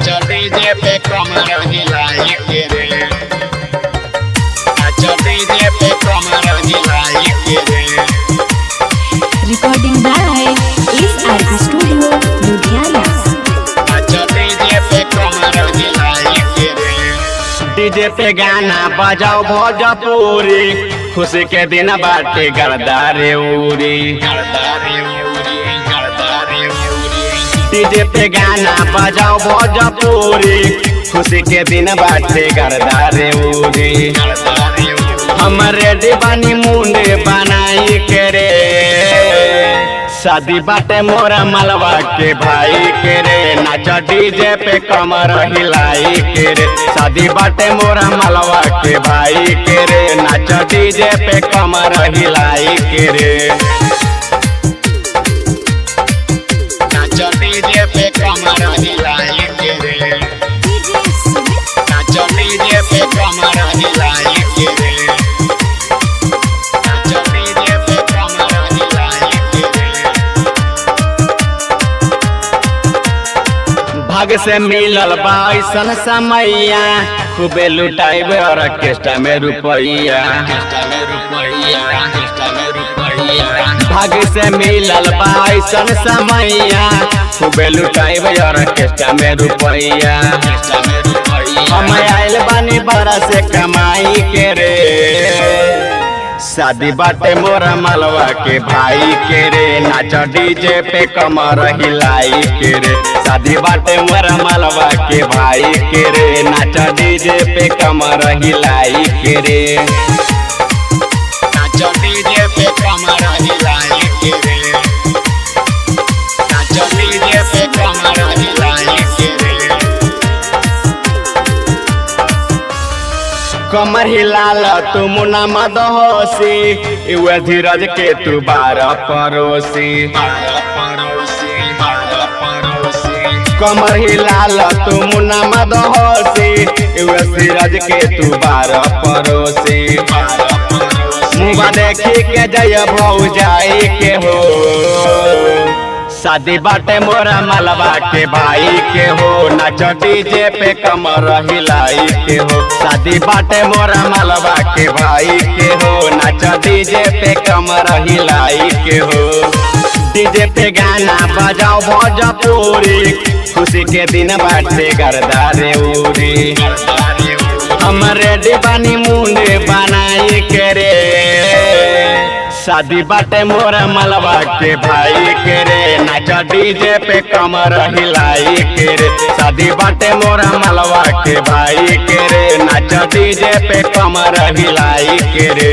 नाचो डीजे पे कमर हिलाई के रे नाचो डीजे पे कमर हिलाई के रे Recording by SRB Studio, Ludhiana. नाचो डीजे पे कमर हिलाई के रे डीजे पे गाना बजाओ भोजपुरी खुशी के दिन बाटे गरदारे उरी गरदारे उरी गरदारे उरी डीजे पे गाना बजाओ भोजपुरी खुशी के दिन बाटे गरदारे उरी गरदारे उरी हम रेडी बानी मुंडे बनाई के रे शादी बाटे मोरा मलवा के भाई के रे नाचा डीजे पे कमर हिलाई के रे शादी बाटे मोरा मलवा के भाई के रे नाचा डीजे पे कमर हिलाई के रे नाचो डीजे पे कमर हिलाई के रे नाचो डीजे पे कमर हिलाई के रे नाचो डीजे पे कमर हिलाई के रे भाग से मिलल बा ऐसन समैया खूबे लुटाइबे ऑर्केस्ट्रा में रुपैया ऑर्केस्ट्रा में रुपैया ऑर्केस्ट्रा में रुपैया भाग से मिलल बा ऐसन समैया खूबे लुटाइबे ऑर्केस्ट्रा में रुपैया ऑर्केस्ट्रा में रुपैया हम आइल बानी बड़ा से कमाई के रे शादी बाटे मोरा मलवा के भाई के रे नाच डीजे पे कमर हिलाई के रे शादी बाटे मोरा मलवा के भाई के रे नाच डीजे पे कमर हिलाई के रे नाचो डीजे पे कमर हिलाई के रे नाचो डीजे पे कमर हिलाई के रे कमर हिलाल तू मुना मदहोसी इवे धीरज के तू बारह पड़ोसी बारह पड़ोसी बारह पड़ोसी कमर हिलाल तू मुना मदहोसी इवे धीरज के तू बारह पड़ोसी बारह पड़ोसी मुँह देखी के जय भौजाई के हो शादी बाटे मोरा मलबा के भाई के हो नाच डीजे पे कमर हिलाई के हो शादी बाटे मोरा मलबा के भाई के हो नाच डीजे पे कमर हिलाई के हो डीजे पे गाना बजाओ भोजपुरी खुशी के दिन बाटे गरदारे उरी गरदारे उरी हम रेडी बानी मुंडे बनाई के रे शादी बाटे मोरा मलबा के भाई के रे नाच डीजे पे कमर हिलाई के रे शादी बाटे मोरा मलबा के भाई के रे नाच डीजे पे कमर हिलाई के रे